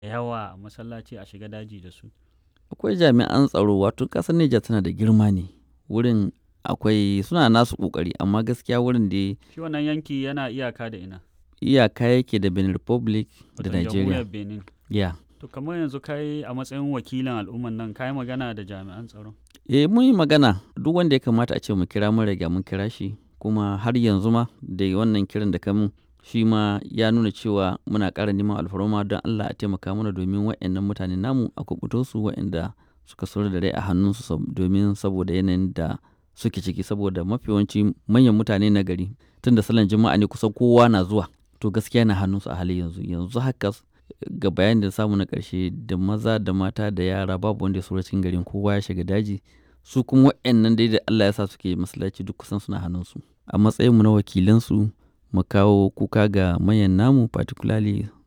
yawa a masallaci a shiga daji da su akwai jami'an tsaro wato ƙasar Nijar tana da girma ne wurin akwai suna nasu ƙoƙari amma gaskiya wurin da shi wannan yanki yana iyaka da ina iyaka yake da Benin Republic da Wato Nigeria jamhuriyar benin ya to kamar yanzu kai a matsayin wakilin al'umman nan kai magana da jami'an tsaro eh mun yi magana duk wanda ya kamata a ce mu kira mun riga mun kira shi kuma har yanzu ma da wannan kiran da kamun shi ma ya nuna cewa muna ƙara neman alfarma don Allah a taimaka mana domin waɗannan mutane namu a kubuto su waɗanda suka sauri da rai a hannunsu sab- domin saboda yanayin da suke ciki saboda mafi yawanci manyan mutane na gari tun da salon juma'a ne kusan kowa na zuwa to gaskiya na hannunsu a halin yanzu yanzu haka s- ga bayan da samu na ƙarshe da maza da mata da yara babu wanda ya saura cikin garin kowa ya shiga daji su kuma waɗannan dai da Allah ya sa suke masallaci duk kusan suna hannunsu a matsayinmu na wakilansu mu kawo kuka ga manyan namu particularly